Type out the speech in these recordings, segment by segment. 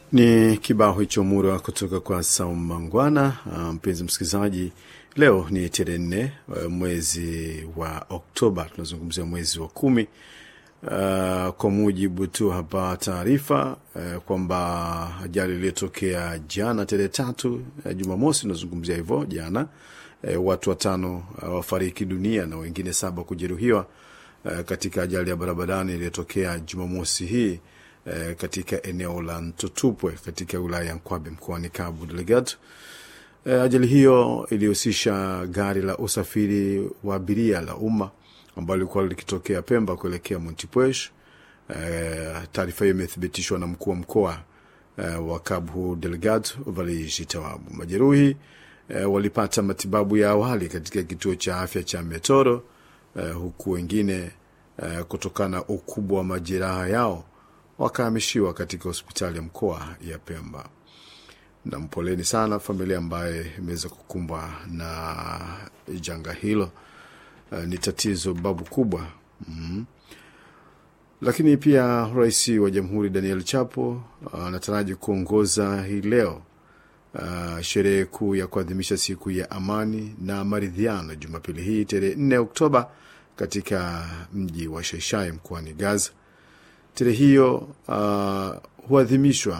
Ni kibao hicho murwa kutoka kwa Saumangwana. Uh, mpenzi msikilizaji, leo ni tarehe nne uh, mwezi wa Oktoba, tunazungumzia mwezi wa kumi. Uh, kwa mujibu tu hapa taarifa uh, kwamba ajali iliyotokea jana tarehe tatu uh, Jumamosi, tunazungumzia hivyo jana, uh, watu watano uh, wafariki dunia na wengine saba kujeruhiwa uh, katika ajali ya barabarani iliyotokea Jumamosi hii uh, katika eneo la Ntutupwe katika wilaya ya Nkwabe mkoani Cabo Delgado. Uh, ajali hiyo ilihusisha gari la usafiri wa abiria la umma ambalo lilikuwa likitokea Pemba kuelekea Montepuez. Uh, taarifa hiyo imethibitishwa na mkuu wa mkoa uh, wa Cabo Delgado Valiji Tawabu. Majeruhi uh, walipata matibabu ya awali katika kituo cha afya cha Metoro uh, huku wengine uh, kutokana na ukubwa wa majeraha yao wakahamishiwa katika hospitali ya mkoa ya Pemba. Na mpoleni sana familia ambaye imeweza kukumbwa na janga hilo. Uh, ni tatizo babu kubwa mm. Lakini pia rais wa jamhuri Daniel Chapo anataraji uh, kuongoza hii leo uh, sherehe kuu ya kuadhimisha siku ya amani na maridhiano Jumapili hii tarehe 4 Oktoba katika mji wa Shaishai mkoani Gaza. Tarehe hiyo uh, huadhimishwa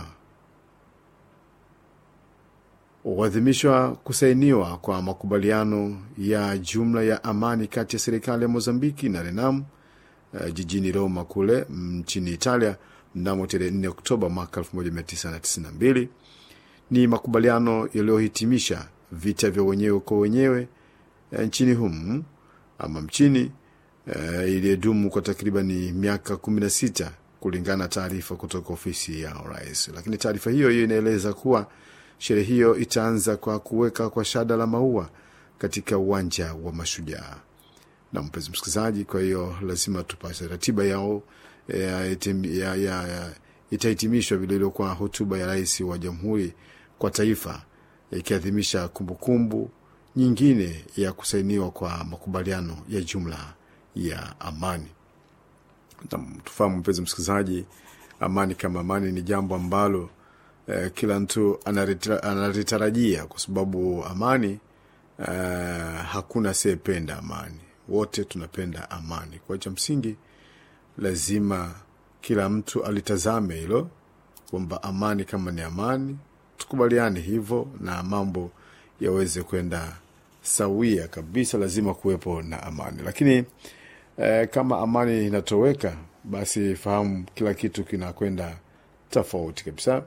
huadhimishwa kusainiwa kwa makubaliano ya jumla ya amani kati ya serikali ya Mozambiki na Renam uh, jijini Roma kule nchini Italia mnamo tarehe 4 Oktoba mwaka 1992. Ni makubaliano yaliyohitimisha vita vya wenyewe kwa wenyewe uh, nchini humu ama mchini uh, iliyodumu kwa takribani miaka 16 kulingana na taarifa kutoka ofisi ya rais. Lakini taarifa hiyo hiyo inaeleza kuwa sherehe hiyo itaanza kwa kuweka kwa shada la maua katika uwanja wa Mashujaa. Na mpenzi msikilizaji, kwa hiyo lazima tupate ratiba yao ya, ya, ya, ya, itahitimishwa vilevile kwa hotuba ya rais wa jamhuri kwa taifa ikiadhimisha kumbukumbu nyingine ya kusainiwa kwa makubaliano ya jumla ya amani. Na tufahamu mpenzi msikilizaji, amani kama amani ni jambo ambalo Uh, kila mtu analitarajia kwa sababu amani, uh, hakuna asiyependa amani, wote tunapenda amani. Kwa cha msingi lazima kila mtu alitazame hilo kwamba amani kama ni amani, tukubaliane hivyo na mambo yaweze kwenda sawia kabisa. Lazima kuwepo na amani, lakini uh, kama amani inatoweka, basi fahamu kila kitu kinakwenda tofauti kabisa.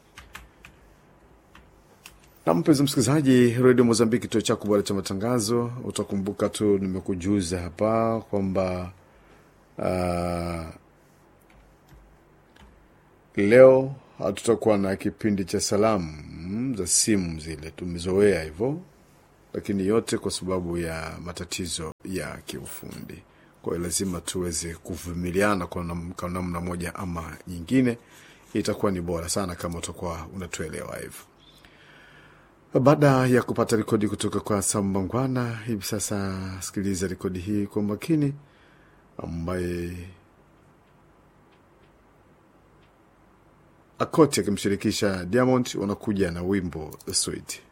Na mpenzi msikilizaji, redio Mozambiki, kituo chako bora cha matangazo. Utakumbuka tu nimekujuza hapa kwamba uh, leo hatutakuwa na kipindi cha salamu za simu, zile tumezoea hivyo, lakini yote kwa sababu ya matatizo ya kiufundi. Kwa hiyo lazima tuweze kuvumiliana kwa namna moja ama nyingine. Itakuwa ni bora sana kama utakuwa unatuelewa hivyo. Baada ya kupata rekodi kutoka kwa Sambangwana, hivi sasa sikiliza rekodi hii kwa makini, ambaye Akoti akimshirikisha Diamond wanakuja na wimbo Sweet.